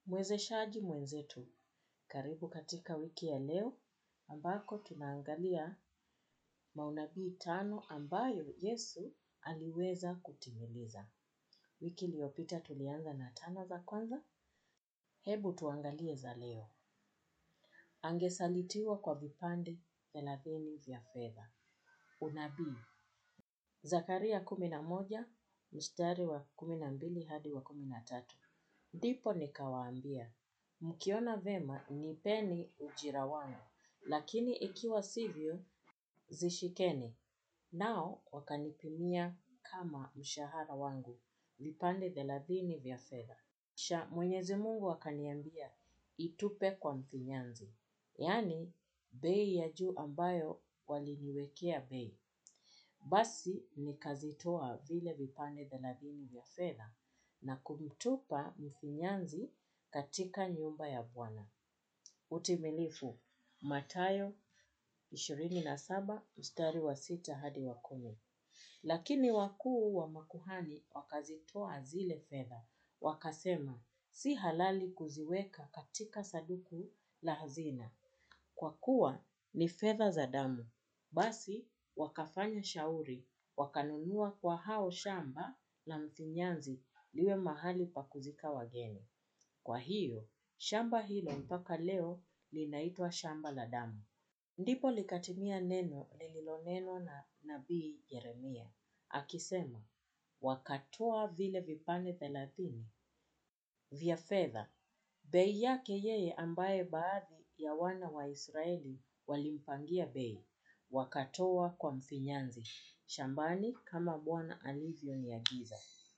Mwezeshaji mwenzetu, karibu katika wiki ya leo, ambako tunaangalia maunabii tano ambayo Yesu aliweza kutimiliza. Wiki iliyopita tulianza na tano za kwanza, hebu tuangalie za leo. Angesalitiwa kwa vipande thelathini vya fedha. Unabii. Zakaria kumi na moja, mstari wa kumi na mbili hadi wa kumi na tatu. Ndipo nikawaambia, mkiona vema nipeni ujira wangu, lakini ikiwa sivyo, zishikeni. Nao wakanipimia kama mshahara wangu, vipande thelathini vya fedha. Kisha mwenyezi mungu akaniambia, itupe kwa mfinyanzi. Yaani, bei ya juu ambayo waliniwekea bei. Basi nikazitoa vile vipande thelathini vya fedha na kumtupa mfinyanzi katika nyumba ya bwana. Utimilifu, Mathayo ishirini na saba mstari wa sita hadi wa kumi. Lakini wakuu wa makuhani wakazitoa zile fedha, wakasema, si halali kuziweka katika sanduku la hazina, kwa kuwa ni fedha za damu. Basi wakafanya shauri, wakanunua kwa hao shamba la mfinyanzi liwe mahali pa kuzika wageni. Kwa hiyo, shamba hilo mpaka leo linaitwa shamba la damu. Ndipo likatimia neno lililonenwa na nabii Yeremia. Akisema, wakatoa vile vipande thelathini vya fedha. Bei yake yeye ambaye baadhi ya wana wa Israeli walimpangia bei. Wakatoa kwa mfinyanzi. Shambani kama bwana alivyoniagiza.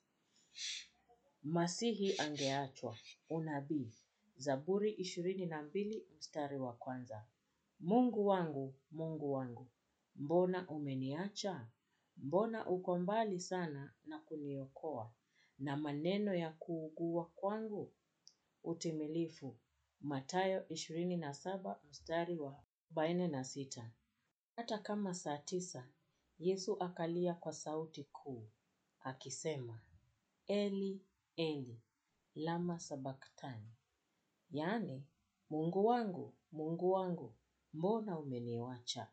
Masihi angeachwa. Unabii. Zaburi ishirini na mbili mstari wa kwanza. Mungu wangu, Mungu wangu, mbona umeniacha? Mbona uko mbali sana na kuniokoa na maneno ya kuugua kwangu? Utimilifu. Mathayo ishirini na saba mstari wa arobaini na sita. Hata kama saa tisa, Yesu akalia kwa sauti kuu, akisema, Eli, Eli, lama sabaktani. Yaani, Mungu wangu, Mungu wangu, mbona umeniwacha?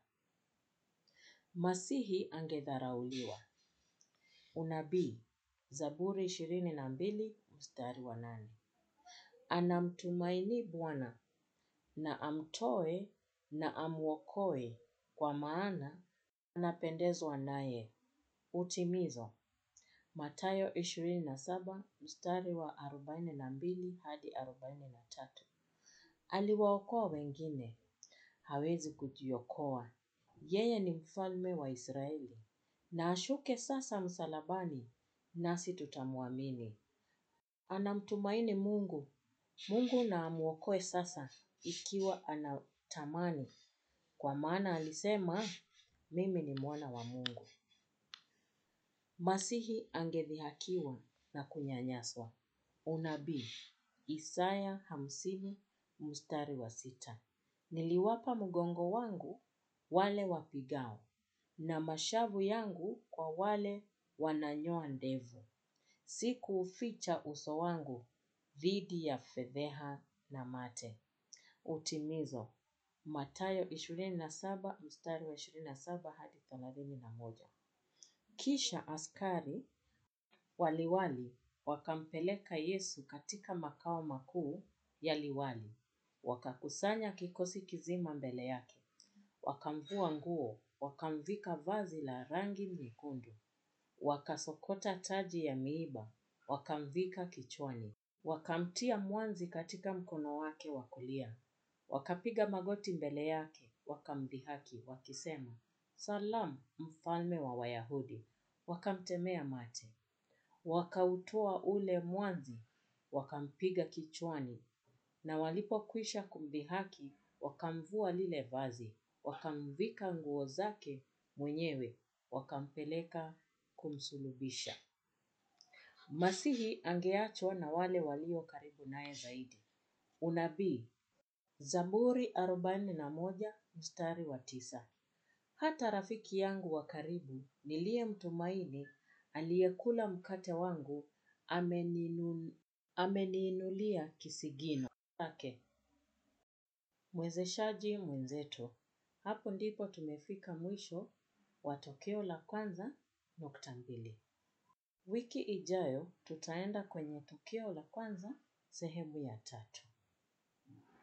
Masihi angedharauliwa. Unabii, Zaburi ishirini na mbili mstari wa nane. Anamtumaini Bwana na amtoe na amwokoe kwa maana anapendezwa naye. Utimizo. Mathayo ishirini na saba mstari wa arobaini na mbili hadi arobaini na tatu. Aliwaokoa wengine, hawezi kujiokoa. Yeye ni mfalme wa Israeli. Na ashuke sasa msalabani, nasi tutamwamini. Anamtumaini Mungu. Mungu na amwokoe sasa ikiwa anatamani. Kwa maana alisema, mimi ni mwana wa Mungu. Masihi angedhihakiwa na kunyanyaswa. Unabii. Isaya hamsini mstari wa sita. Niliwapa mgongo wangu wale wapigao na mashavu yangu kwa wale wananyoa ndevu. Sikuuficha uso wangu dhidi ya fedheha na mate. Utimizo. Mathayo ishirini na saba mstari wa ishirini na saba hadi thelathini na moja. Kisha askari wa liwali wakampeleka Yesu katika makao makuu ya liwali. Wakakusanya kikosi kizima mbele yake. Wakamvua nguo, wakamvika vazi la rangi nyekundu. Wakasokota taji ya miiba, wakamvika kichwani. Wakamtia mwanzi katika mkono wake wa kulia. Wakapiga magoti mbele yake, wakamdhihaki, wakisema, Salamu, mfalme wa Wayahudi. Wakamtemea mate. Wakautoa ule mwanzi, wakampiga kichwani. Na walipokwisha kumdhihaki, wakamvua lile vazi, wakamvika nguo zake mwenyewe, wakampeleka kumsulubisha. Masihi angeachwa na wale walio karibu naye zaidi. Unabii. Zaburi arobaini na moja mstari wa tisa. Hata rafiki yangu wa karibu niliyemtumaini aliyekula mkate wangu ameninu ameniinulia kisigino chake. Mwezeshaji mwenzetu. Hapo ndipo tumefika mwisho wa tokeo la kwanza nukta mbili. Wiki ijayo tutaenda kwenye tokeo la kwanza sehemu ya tatu.